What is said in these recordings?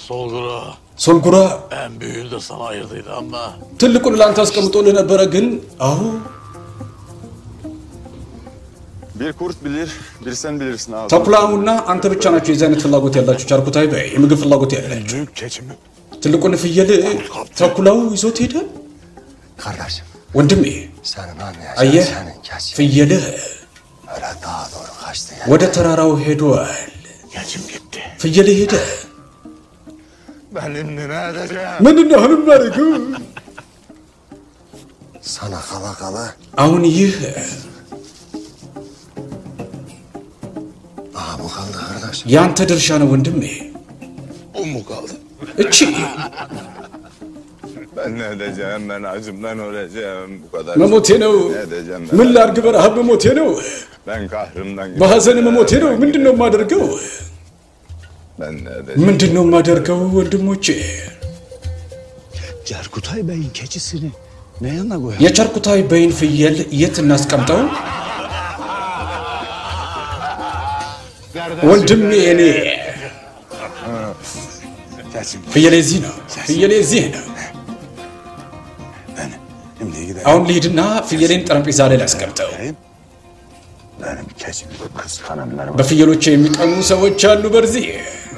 Solgura ሶልጉራ en büyüğünü de sana ayırdıydı ama ትልቁን ለአንተ አስቀምጦልህ ነበረ፣ ግን አሁ Bir kurt bilir, bir sen bilirsin abi. ተኩላሙና አንተ ብቻ ናቸው የዚህ አይነት ፍላጎት ያላችሁ። ቻርኩታይ በይ የምግብ ፍላጎት ያላችሁ። büyük keçimi ትልቁን ፍየል ተኩላው ይዞት ሄደ። Kardeşim ወንድሜ senin anlayacağın አየህ፣ senin kesin. ፍየልህ Öyle daha doğru kaçtı ya. ወደ ተራራው ሄዷል። keçim gitti. ፍየልህ ሄደ። Ben şimdi ne edeceğim? ምንድን ነው አሁን የማደርገው? Sana kala kala አሁን ይህ aha bu kaldı kardeşim. የአንተ ድርሻ ነው ወንድሜ። O mu kaldı? እቺ Ben ne edeceğim, ben acımdan öleceğim bu kadar. መሞቴ ነው። Ne edeceğim ምን ben? ላድርግ? በረሃብ መሞቴ ነው። Ben kahrımdan በሐዘን መሞቴ ነው። ምንድን ነው የማደርገው? Ben ne edeceğim? ምንድን ነው የማደርገው ወንድሞቼ? Cerkutay Bey'in keçisini ne yanına koyar? የቻርኩታይ በይን ፍየል የት እናስቀምጠው? ወንድሜ እኔ Keçim. ፍየሌ እዚህ ነው። ፍየሌ እዚህ ነው። Şimdi gidelim. አሁን ልሂድና ፍየሌን ጠረጴዛ ላይ ላስቀምጠው። Benim keçimi kıskananlar var. በፍየሎች የሚቀሙ ሰዎች አሉ። በዚህ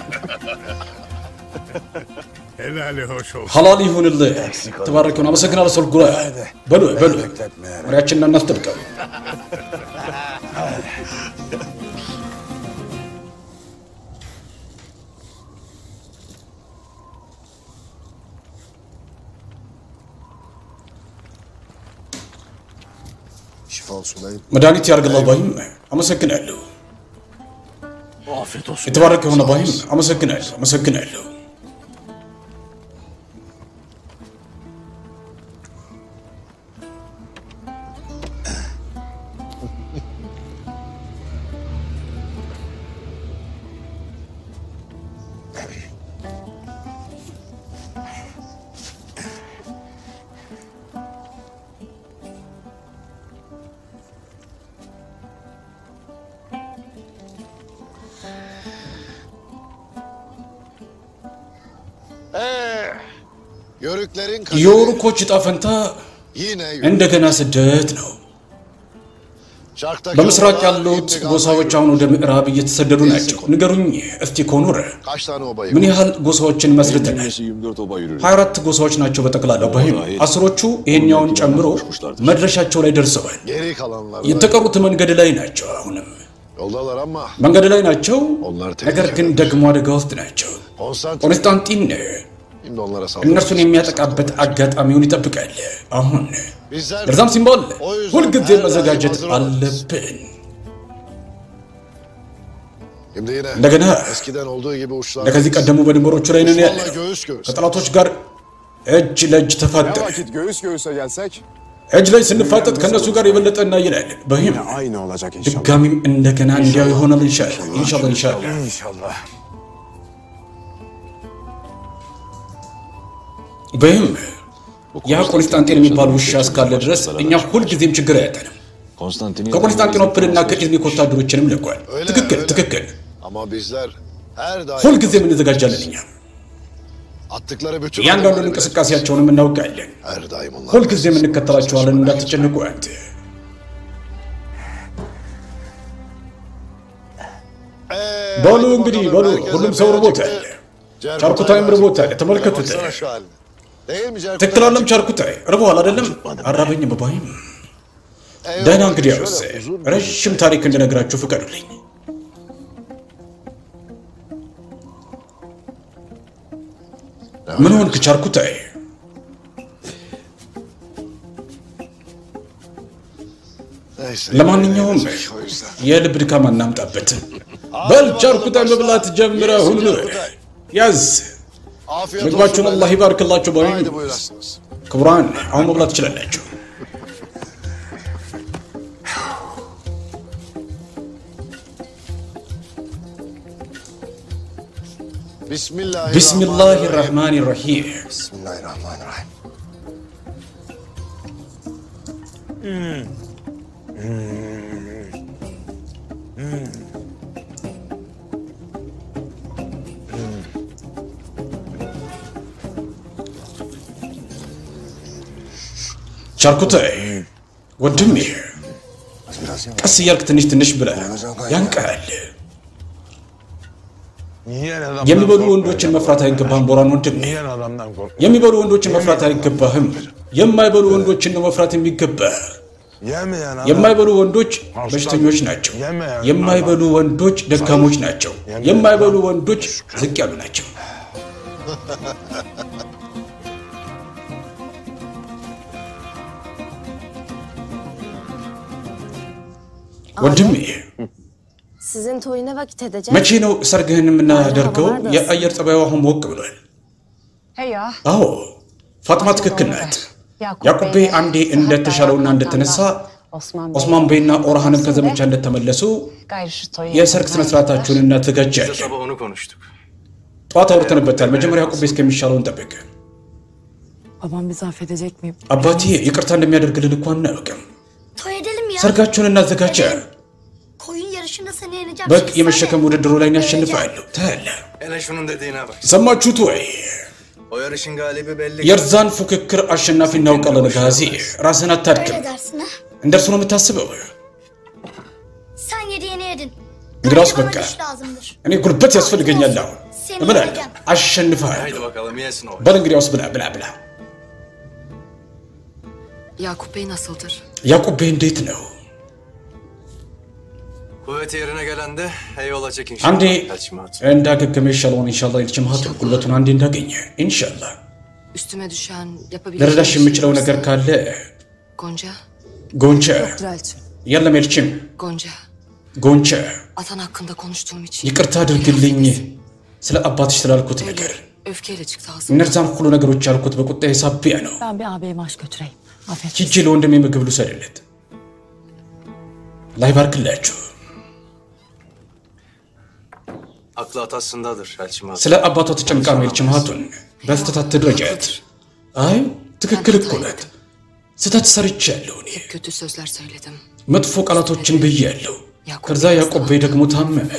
Helali hoş olsun. ሐላል ይሁንልህ። ተባረከውን አመሰግናለሁ። ሶልጉራ በሉ በሉ መሪያችንን እናስጠብቀው። Şifa olsun dayım. መድኃኒት ያርግልህ ባይም አመሰግናለሁ። Afiyet olsun. የተባረከ የሆነ ባይም አመሰግናለሁ አመሰግናለሁ። Yörüklerin የወሩኮች ዕጣ ፈንታ yine እንደገና ስደት ነው። Şarktaki በምስራቅ obalar ያሉት şimdi ጎሳዎች አሁን ወደ ምዕራብ እየተሰደዱ ናቸው። ንገሩኝ እስቲ ኮኑር Kaç tane oba ምን yıkıldı? ያህል ጎሳዎችን መስርተናል? 24 oba yürür. 24 ጎሳዎች ናቸው በጠቅላላው ባይም አስሮቹ ይሄኛውን ጨምሮ መድረሻቸው ላይ ደርሰዋል። Geri kalanlar da የተቀሩት መንገድ ላይ ናቸው። አሁንም yoldalar ama መንገድ ላይ ናቸው፣ onlar ነገር tehlike. ግን ደግሞ አደጋ ውስጥ ናቸው። Konstantin ቆንስጣንጢን şimdi onlara እነርሱን saldırır. የሚያጠቃበት አጋጣሚውን ይጠብቃል። አሁን Bizler ለዛም ሲባል O yüzden ሁልጊዜ her daim መዘጋጀት hazır olun. አለብን። Şimdi yine እንደገና eskiden olduğu gibi uçlar ለከዚህ ቀደሙ በድንበሮቹ ላይ ነን ያለ Düşmanla göğüs göğüs. ከጠላቶች ጋር እጅ ለእጅ Ne ተፋጠን vakit göğüs göğüse gelsek እጅ ላይ ስንፋጠጥ ከእነሱ ጋር የበለጠ እናይላለን። በይም yine aynı olacak inşallah. ድጋሚም እንደገና እንዲያው ይሆናል። ኢንሻአላህ ኢንሻአላህ ኢንሻአላህ İnşallah. በይም ያ ቆንስጣንጢን የሚባል ውሻ እስካለ ድረስ እኛ ሁልጊዜም ችግር አያጠንም። Konstantiniyye ከኮንስታንቲኖፕልና ከኢዝሚክ ወታደሮችንም ልኳል። Öyle, ትክክል öyle. ትክክል። Ama bizler her daim ሁልጊዜም እንዘጋጃለን። እኛ attıkları bütün እያንዳንዱን adımları እንቅስቃሴያቸውንም እናውቃለን። her daim onlar. ሁልጊዜም እንከተላቸዋለን። እንዳትጨንቁ አንተ Ee, በሉ hadi እንግዲህ bakalım, በሉ herkese ሁሉም ሰው bir ርቦታል። acıktı. Cerkutay ቻርኩታይም var. ርቦታል። ተመልከቱት። Baksana şu haline. Değil mi Cerkutay? ትክክል አለም ቻርኩታይ ርቦሃል አይደለም? አራበኝም ባይም Eyvallah. ደህና እንግዲያውስ Şöyle uzun bir- ረዥም ታሪክ እንድነግራችሁ ፍቀዱልኝ። ምን ሆንክ ቻርኩታይ? Neyse. ለማንኛውም O yüzden. የልብ ድካም አናምጣበት። በል ቻርኩታይ መብላት ጀምረ ሁሉ ያዝ። Afiyet ምግባችሁን olsun አላህ beyler. ይባርክላችሁ። ባይም Haydi buyurasınız. ክቡራን አሁን መብላት ትችላላችሁ። Bismillahirrahmanirrahim. ቢስሚላህ ራህማን ራሂም Bismillahirrahmanirrahim. ቻልኩታይ ወንድሜ Biraz yavaş. ቀስ እያልክ ትንሽ ትንሽ ብለህ ያንቃል። Yiyen adamdan የሚበሉ korkma ወንዶችን ya. መፍራት አይገባህም ቦራን ወንድሜ። Yiyen adamdan korkma. የሚበሉ ወንዶችን መፍራት አይገባህም። የማይበሉ ወንዶችን ነው መፍራት የሚገባህ። Yemeyen adam. የማይበሉ ወንዶች በሽተኞች ናቸው። የማይበሉ ወንዶች ደካሞች ናቸው። የማይበሉ ወንዶች ዝቅ ያሉ ናቸው። ወንድሜ Sizin toyu ne vakit edeceğiz? መቼ ነው ሰርግህን የምናደርገው? የአየር ጸባዩ አሁን ሞቅ ብሏል። Hey ya. አዎ ፋጥማ ትክክል ናት። ያዕቁብ ቤይ አንዴ እንደተሻለውና እንደተነሳ ኦስማን ቤይና ኦርሃንም ከዘመቻ እንደተመለሱ Gayrı şu toyu የሰርግ ስነስርዓታችሁን እናዘጋጃለን። Sabah onu konuştuk. ጠዋት አውርተንበታል። መጀመሪያ ያዕቁብ ቤይ እስከሚሻለውን ጠብቅ። Babam bizi affedecek mi? አባቴ ይቅርታ እንደሚያደርግልን እኮ aናውቅም። Toy edelim ya. ሰርጋችሁን እናዘጋጀ። Koyun yarışında seni yeneceğim. በግ Şimdi የመሸከም sen de. ውድድሩ ላይ ያሸንፋለሁ። ታያለህ። Hele şunun dediğine bak. ሰማችሁት ወይ? O yarışın galibi belli. የርዛን ፉክክር አሸናፊ እናውቃለን። ጋዚ ራስህን አታድክም። Öyle dersin ha. እንደርሱ ነው የምታስበው። Sen yediğini yedin. እንግዲያውስ Bana በቃ güç lazımdır. እኔ ጉልበት ያስፈልገኛል። አሁን እምላለሁ፣ አሸንፋለሁ። Haydi bakalım yesin o. በል እንግዲያውስ ብላ ብላ ብላ። Yakup Bey nasıldır? ያዕቁብ ቤይ እንዴት ነው? Kuvveti yerine gelen de eyvallah çekin. አንዴ Elçim hatun. እንዳገገመ ይሻለውን ኢንሻላህ ይልችም ሀቱ ጉልበቱን አንዴ እንዳገኘ ኢንሻላህ Üstüme düşen yapabileceğim ልረዳሽ bir şey የምችለው varsa- ነገር ካለ Gonca. ጎንቸ Drelçim. የለም ኤልችም Gonca. ጎንቸ Atan hakkında konuştuğum için. ይቅርታ አድርግልኝ ስለ አባትሽ ስላልኩት ነገር Öyle öfkeyle çıktı ağzım. እነዛን ሁሉ ነገሮች ያልኩት በቁጣ ሳቢያ ነው። Ben bir ağabeyime aşk götüreyim. Affet. ሂጄ ለወንድሜ ምግብ ልውሰድለት። ላይ ባርክላችሁ። Aklı atasındadır Elçim hatun. ስለ አባቷ ተጨንቃ ነው ኤልችም ሀቱን በስተታት ትድረጃት። አይ ትክክል እኮ ናት። ስህተት ሰርቻለሁ እኔ Kötü sözler söyledim. መጥፎ ቃላቶችን ብያለሁ። ከዛ ያዕቆብ ቤይ ደግሞ ታመመ።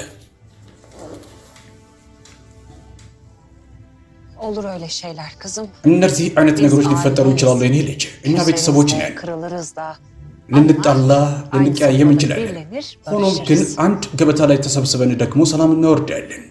Olur öyle şeyler kızım. እነዚህ አይነት ነገሮች ሊፈጠሩ ይችላሉ። የኔ ልጅ እኛ ቤተሰቦች ነን። Kırılırız da. ልንጣላ ልንቀያየም እንችላለን። Birlenir, ሆኖም ግን barışırız. አንድ ገበታ ላይ ተሰብስበን ደግሞ ሰላም እናወርዳለን።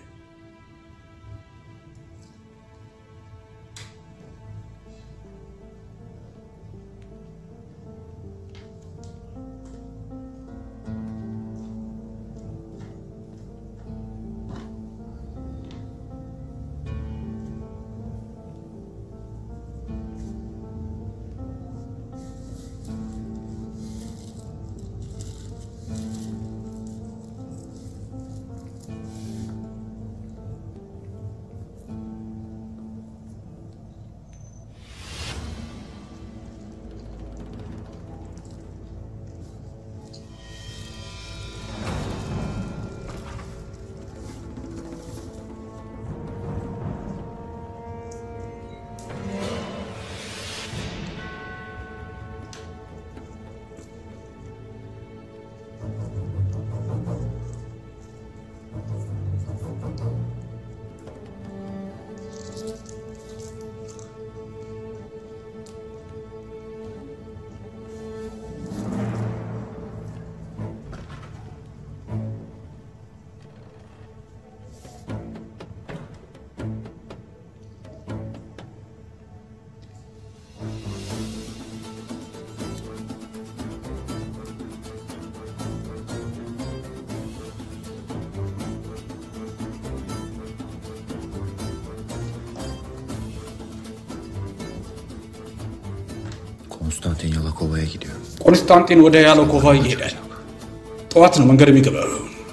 Konstantin Yalakova'ya gidiyor. ቆንስታንጢን ወደ ያለኮቫ ይሄዳል። ጠዋት ነው መንገድ የሚገባው።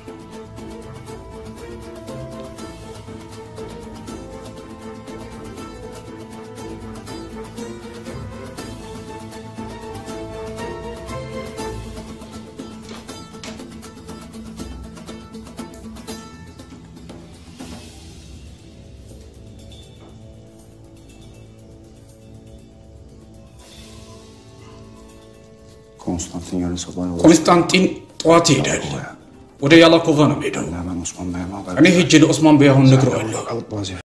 Konstantin yarın sabah yola ቆንስታንጢን ጠዋት ይሄዳል። ወደ ያላኮቫ ነው የሚሄደው። Hemen Osman Bey'e haber እኔ ሄጄ ለኦስማን ቤይ አሁን ነግረዋለሁ። Kalıp vaziyet.